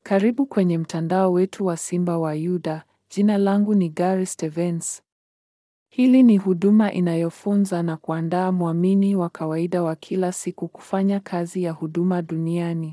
Karibu kwenye mtandao wetu wa Simba wa Yuda. Jina langu ni Gary Stevens. Hili ni huduma inayofunza na kuandaa mwamini wa kawaida wa kila siku kufanya kazi ya huduma duniani.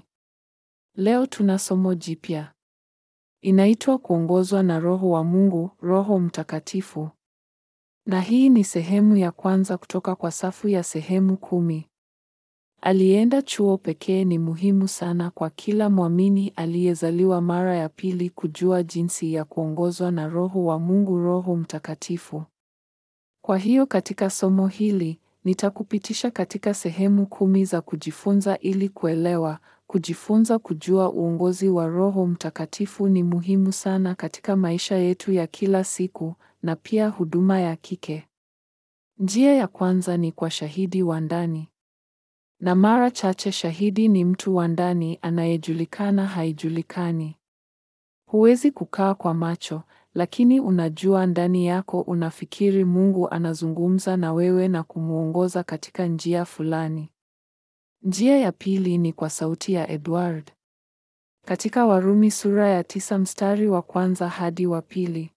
Leo tuna somo jipya. Inaitwa kuongozwa na Roho wa Mungu, Roho Mtakatifu. Na hii ni sehemu ya kwanza kutoka kwa safu ya sehemu kumi. Alienda chuo pekee ni muhimu sana kwa kila mwamini aliyezaliwa mara ya pili kujua jinsi ya kuongozwa na Roho wa Mungu, Roho Mtakatifu. Kwa hiyo katika somo hili nitakupitisha katika sehemu kumi za kujifunza ili kuelewa, kujifunza kujua uongozi wa Roho Mtakatifu ni muhimu sana katika maisha yetu ya kila siku na pia huduma ya kike. Njia ya kwanza ni kwa shahidi wa ndani. Na mara chache shahidi ni mtu wa ndani anayejulikana haijulikani. Huwezi kukaa kwa macho, lakini unajua ndani yako unafikiri Mungu anazungumza na wewe na kumuongoza katika njia fulani. Njia ya pili ni kwa sauti ya Edward. Katika Warumi sura ya tisa mstari wa kwanza hadi wa pili.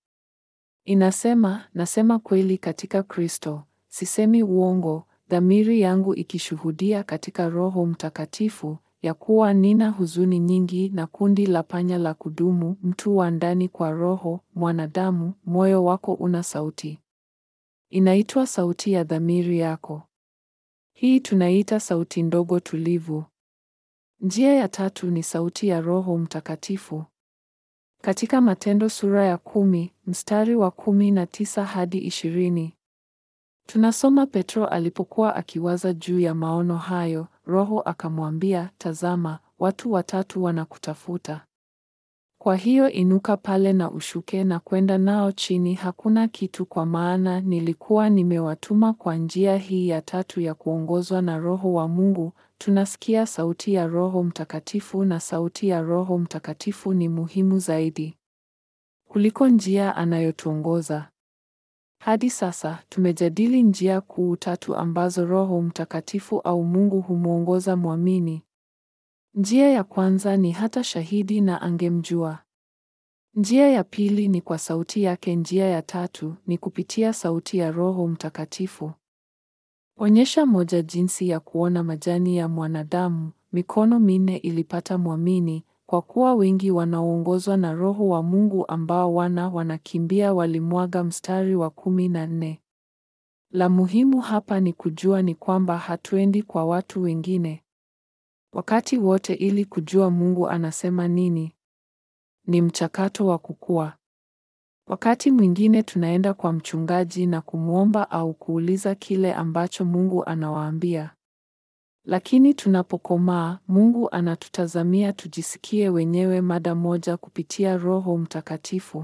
Inasema, nasema kweli katika Kristo, sisemi uongo, dhamiri yangu ikishuhudia katika Roho Mtakatifu ya kuwa nina huzuni nyingi na kundi la panya la kudumu, mtu wa ndani kwa roho, mwanadamu, moyo wako una sauti. Inaitwa sauti ya dhamiri yako. Hii tunaita sauti ndogo tulivu. Njia ya tatu ni sauti ya Roho Mtakatifu. Katika Matendo sura ya kumi, mstari wa kumi na tisa hadi ishirini. Tunasoma Petro alipokuwa akiwaza juu ya maono hayo, Roho akamwambia, tazama, watu watatu wanakutafuta. Kwa hiyo inuka pale na ushuke na kwenda nao chini, hakuna kitu, kwa maana nilikuwa nimewatuma kwa njia hii ya tatu ya kuongozwa na Roho wa Mungu. Tunasikia sauti ya Roho Mtakatifu, na sauti ya Roho Mtakatifu ni muhimu zaidi kuliko njia anayotuongoza. Hadi sasa tumejadili njia kuu tatu ambazo Roho Mtakatifu au Mungu humwongoza mwamini. Njia ya kwanza ni hata shahidi na angemjua. Njia ya pili ni kwa sauti yake. Njia ya tatu ni kupitia sauti ya Roho Mtakatifu. Onyesha moja jinsi ya kuona majani ya mwanadamu, mikono minne ilipata mwamini kwa kuwa wengi wanaoongozwa na Roho wa Mungu ambao wana wanakimbia walimwaga. Mstari wa kumi na nne. La muhimu hapa ni kujua ni kwamba hatuendi kwa watu wengine wakati wote ili kujua Mungu anasema nini. Ni mchakato wa kukua. Wakati mwingine tunaenda kwa mchungaji na kumwomba au kuuliza kile ambacho Mungu anawaambia. Lakini tunapokomaa, Mungu anatutazamia tujisikie wenyewe mada moja kupitia Roho Mtakatifu.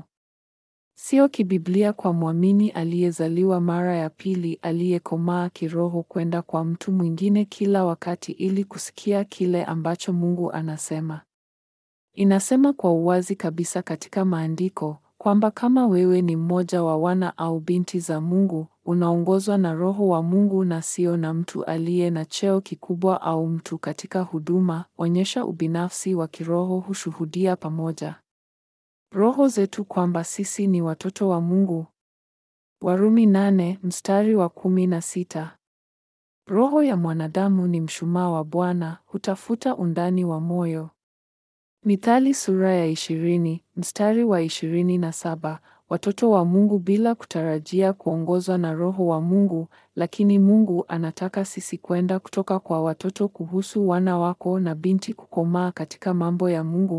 Sio kibiblia kwa mwamini aliyezaliwa mara ya pili aliyekomaa kiroho kwenda kwa mtu mwingine kila wakati ili kusikia kile ambacho Mungu anasema. Inasema kwa uwazi kabisa katika maandiko kwamba kama wewe ni mmoja wa wana au binti za Mungu, unaongozwa na Roho wa Mungu na sio na mtu aliye na cheo kikubwa au mtu katika huduma. Onyesha ubinafsi wa kiroho, hushuhudia pamoja roho zetu kwamba sisi ni watoto wa Mungu. Warumi nane mstari wa kumi na sita. Roho ya mwanadamu ni mshumaa wa Bwana, hutafuta undani wa moyo. Mithali sura ya ishirini mstari wa ishirini na saba. Watoto wa Mungu bila kutarajia kuongozwa na Roho wa Mungu, lakini Mungu anataka sisi kwenda kutoka kwa watoto kuhusu wana wako na binti kukomaa katika mambo ya Mungu.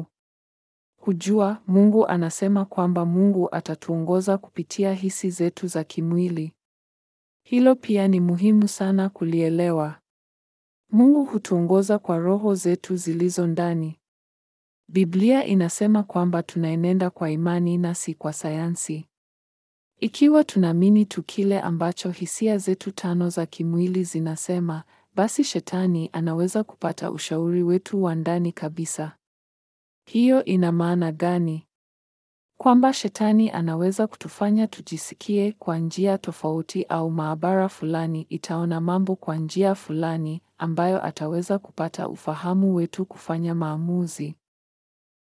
Kujua Mungu anasema kwamba Mungu atatuongoza kupitia hisi zetu za kimwili. Hilo pia ni muhimu sana kulielewa. Mungu hutuongoza kwa roho zetu zilizo ndani. Biblia inasema kwamba tunaenenda kwa imani na si kwa sayansi. Ikiwa tunaamini tu kile ambacho hisia zetu tano za kimwili zinasema, basi shetani anaweza kupata ushauri wetu wa ndani kabisa. Hiyo ina maana gani? Kwamba shetani anaweza kutufanya tujisikie kwa njia tofauti au maabara fulani itaona mambo kwa njia fulani ambayo ataweza kupata ufahamu wetu kufanya maamuzi.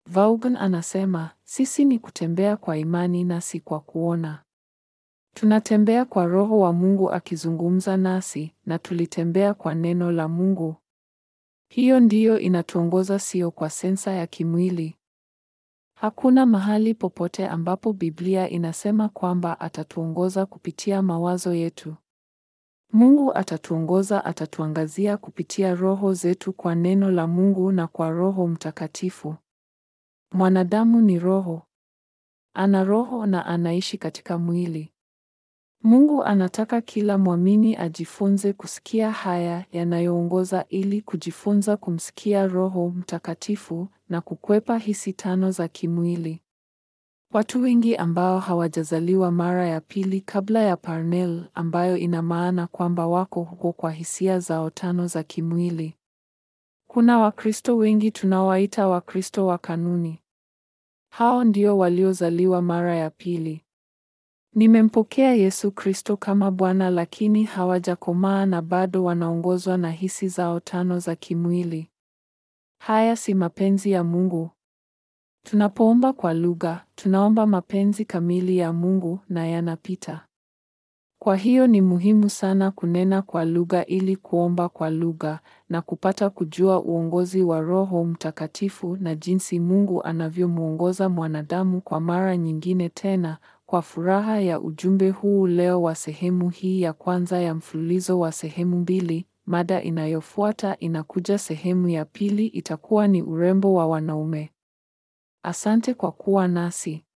Vaughan anasema, sisi ni kutembea kwa imani na si kwa kuona. Tunatembea kwa Roho wa Mungu akizungumza nasi na tulitembea kwa neno la Mungu. Hiyo ndiyo inatuongoza, sio kwa sensa ya kimwili. Hakuna mahali popote ambapo Biblia inasema kwamba atatuongoza kupitia mawazo yetu. Mungu atatuongoza, atatuangazia kupitia roho zetu kwa neno la Mungu na kwa Roho Mtakatifu. Mwanadamu ni roho. Ana roho na anaishi katika mwili. Mungu anataka kila mwamini ajifunze kusikia haya yanayoongoza ili kujifunza kumsikia Roho Mtakatifu na kukwepa hisi tano za kimwili. Watu wengi ambao hawajazaliwa mara ya pili kabla ya Parnell, ambayo ina maana kwamba wako huko kwa hisia zao tano za kimwili. Kuna Wakristo wengi tunawaita Wakristo wa kanuni. Hao ndio waliozaliwa mara ya pili. Nimempokea Yesu Kristo kama Bwana lakini hawajakomaa na bado wanaongozwa na hisi zao tano za kimwili. Haya si mapenzi ya Mungu. Tunapoomba kwa lugha, tunaomba mapenzi kamili ya Mungu na yanapita. Kwa hiyo ni muhimu sana kunena kwa lugha ili kuomba kwa lugha na kupata kujua uongozi wa Roho Mtakatifu na jinsi Mungu anavyomwongoza mwanadamu kwa mara nyingine tena. Kwa furaha ya ujumbe huu leo wa sehemu hii ya kwanza ya mfululizo wa sehemu mbili, mada inayofuata inakuja sehemu ya pili itakuwa ni urembo wa wanaume. Asante kwa kuwa nasi.